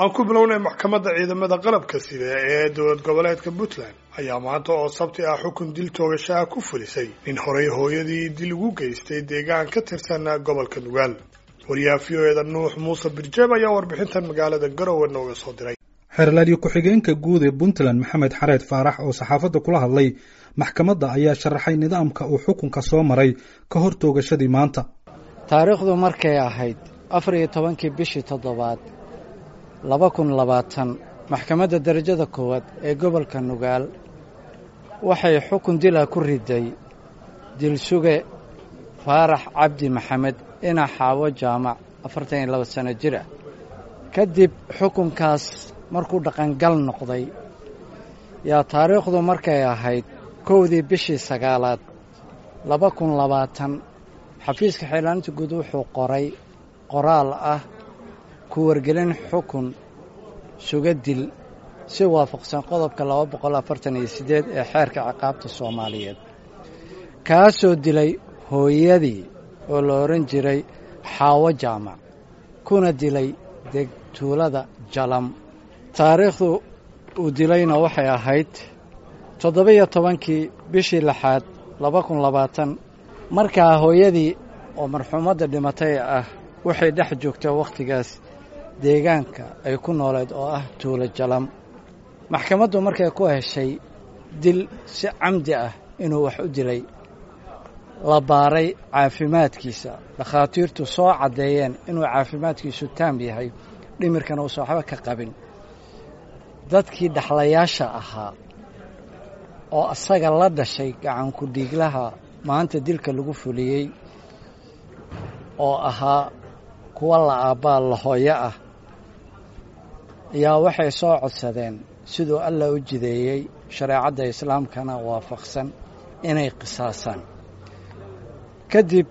aan ku bilownay maxkamadda ciidamada qalabka sida ee dowlad goboleedka puntland ayaa maanta oo sabti ah xukun dil toogashaha ku fulisay nin horey hooyadii dil ugu geystay deegaan ka tirsan gobolka nugaal wariyaha v o eda nuux muuse birjeeb ayaa warbixintan magaalada garowe nooga soo diray xeerlaaliyo ku-xigeenka guud ee puntland maxamed xareed faarax oo saxaafadda kula hadlay maxkamadda ayaa sharaxay nidaamka uu xukunka soo maray ka hor toogashadii maanta taariikhdu markay ahayd afar iyo tobankii bishii toddobaad laba kun labaatan maxkamadda darajada koowaad ee gobolka nugaal waxay xukun dila ku riday dilsuge faarax cabdi maxamed ina xaawo jaamac afartan iyo laba sano jir ah kadib xukunkaas markuu dhaqangal noqday yaa taariikhdu markay ahayd kowdii bishii sagaalaad laba kun labaatan xafiiska xeelaaninta guud wuxuu qoray qoraal ah ku wargelin xukun suga dil si waafaqsan qodobka laba boqol afartan iyo siddeed ee xeerka ciqaabta soomaaliyeed kaasoo dilay hooyadii oo la odhan jiray xaawo jaamac kuna dilay degtuulada jalam taariikhdu uu dilayna waxay ahayd toddoba-iyo tobankii bishii lixaad laba kun labaatan markaa hooyadii oo marxuumadda dhimatay ah waxay dhex joogtaa wakhtigaas deegaanka ay ku nooleed oo ah tuulo jalam maxkamaddu markay ku heshay dil si camdi ah inuu wax u dilay la baaray caafimaadkiisa dhakhaatiirtu soo caddeeyeen inuu caafimaadkiisu taam yahay dhimirkana uusan waxba ka qabin dadkii dhaxlayaasha ahaa oo asaga la dhashay gacanku dhiiglaha maanta dilka lagu fuliyey oo ahaa kuwa la aabbaa la hooyo ah ayaa waxay soo codsadeen siduu allah u jideeyey shareecadda islaamkana waafaqsan inay qisaasaan kadib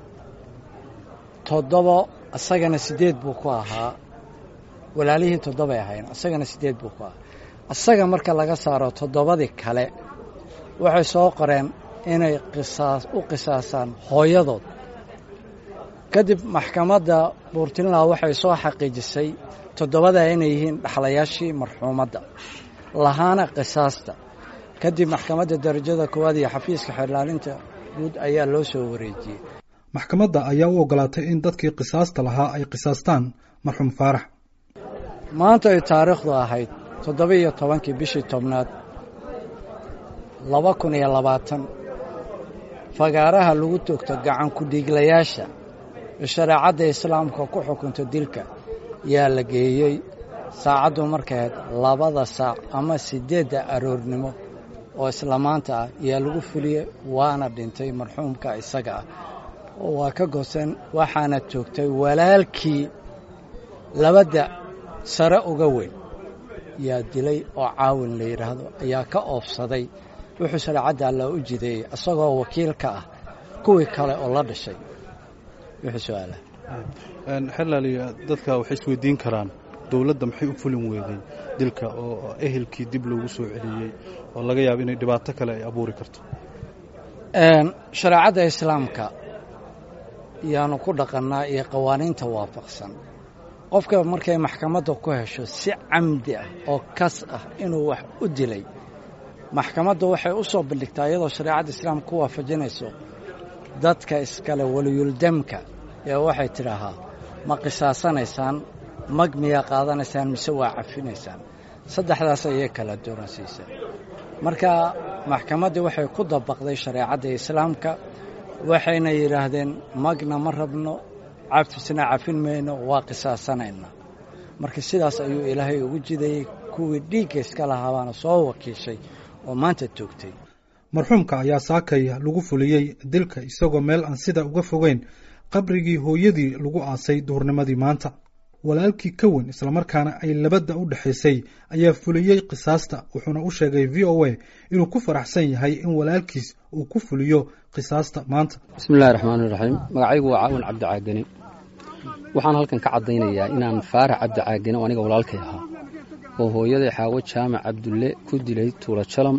toddobo asagana siddeed buu ku ahaa walaalihii toddobay ahayn asagana siddeed buu ku ahaa asaga marka laga saaro toddobadii kale waxay soo qoreen inay qisaas u qisaasaan hooyadood kadib maxkamadda buurtinland waxay soo xaqiijisay toddobada inay yihiin dhaxlayaashii marxuumadda lahaana qisaasta kadib maxkamadda darajada koowaad iyo xafiiska xeerlaalinta guud ayaa loo soo wareejiyey maxkamadda ayaa u ogolaatay in dadkii qisaasta lahaa ay qisaastaan marxuum faarax maanta ay taariikhdu ahayd toddoba-iyo tobankii bishii tobnaad laba kun iyo labaatan fagaaraha lagu toogto gacanku dhiiglayaasha ee shareecadda islaamka ku xukunta dilka yaa la geeyey saacaddu markayd labada saac ama siddeedda aroornimo oo isla maanta ah yaa lagu fuliyey waana dhintay marxuumka isaga ah oo waa ka gooseen waxaana toogtay walaalkii labadda sare uga weyn yaa dilay oo caawin la yidhaahdo ayaa ka oofsaday wuxuu shareecadda alla u jideeyey isagoo wakiil ka ah kuwii kale oo la dhashay wuxuu su-aala xelaaliya dadka waxay isweydiin karaan dowladda maxay u fulin weeday dilka oo ehelkii dib loogu soo celiyey oo laga yaabo inay dhibaato kale ay abuuri karto shareecadda islaamka yaanu ku dhaqannaa iyo qawaaniinta waafaqsan qofka markay maxkamadda ku hesho si camdi ah oo kas ah inuu wax u dilay maxkamaddu waxay u soo bandhigtaa iyadoo shareecadda islaamka ku waafajinayso dadka iskale waliyuldamka ee waxay tidhaahaa ma qisaasanaysaan mag miyaa qaadanaysaan mise waa cafinaysaan saddexdaas ayay kala dooransiisay marka maxkamaddii waxay ku dabaqday shareecadda islaamka waxayna yidhaahdeen magna ma rabno cafisna cafin mayno waa qisaasanayna marka sidaas ayuu ilaahay ugu jidayey kuwii dhiigga iska lahaabaana soo wakiishay oo maanta toogtay marxuumka ayaa saakay lagu fuliyey dilka isagoo meel aan sida uga fogeyn qabrigii hooyadii lagu aasay duhurnimadii maanta walaalkii ka weyn islamarkaana ay labadda u dhexaysay ayaa fuliyey qisaasta wuxuuna u sheegay v o a inuu ku faraxsan yahay in walaalkiis uu ku fuliyo qisaasta maanta bismillahi raxmaani raxiim magacaygu waa caawin cabdicaagani waxaan halkan ka caddaynayaa inaan faarax cabdicaagani oo aniga walaalkay ahaa oo hooyaday xaawo jaamac cabdulle ku dilay tuula jalam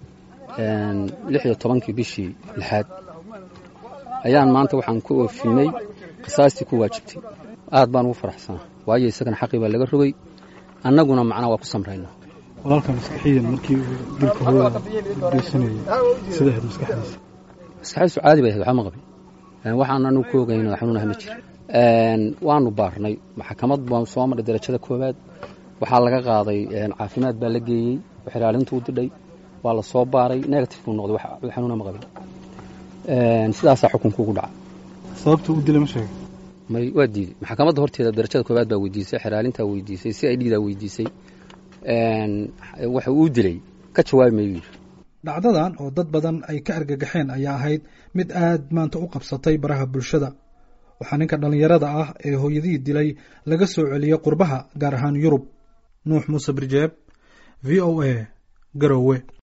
lix iyo tobankii bishii lixaad ayaan maanta waxaan ku oofinay qisaastii ku waajibtay aad baan ugu faraxsanaa waayo isagana xaqii baa laga rogay annaguna macnaa waa ku samraynaa walaalka maskaxiyan markii uu dilka hooyada geysanayay sida ahayd maskaxdiisa maskaxdiisu caadi bay ahayd waxba ma qabin waxaan anu ku ogayn xanuunaha ma jira waanu baarnay maxkamad baan soo marray darajada koowaad waxaa laga qaaday caafimaad baa la geeyey xiraalintu u didhay waa la soo baaray negative buu noqday wax xanuuna ma qabin sidaasaa xukunka ugu dhaca sababta u dilay ma sheegay may waa diiday maxkamadda horteeda darajada koowaad baa weydiisay xeraalintaa weydiisay si ay dhiidaa weydiisay waxa uu dilay ka jawaabi mayu yidhi dhacdadan oo dad badan ay ka argagaxeen ayaa ahayd mid aad maanta u qabsatay baraha bulshada waxaa ninka dhallinyarada ah ee hooyadihii dilay laga soo celiyey qurbaha gaar ahaan yurub nuux muuse birjeeb v o a garowe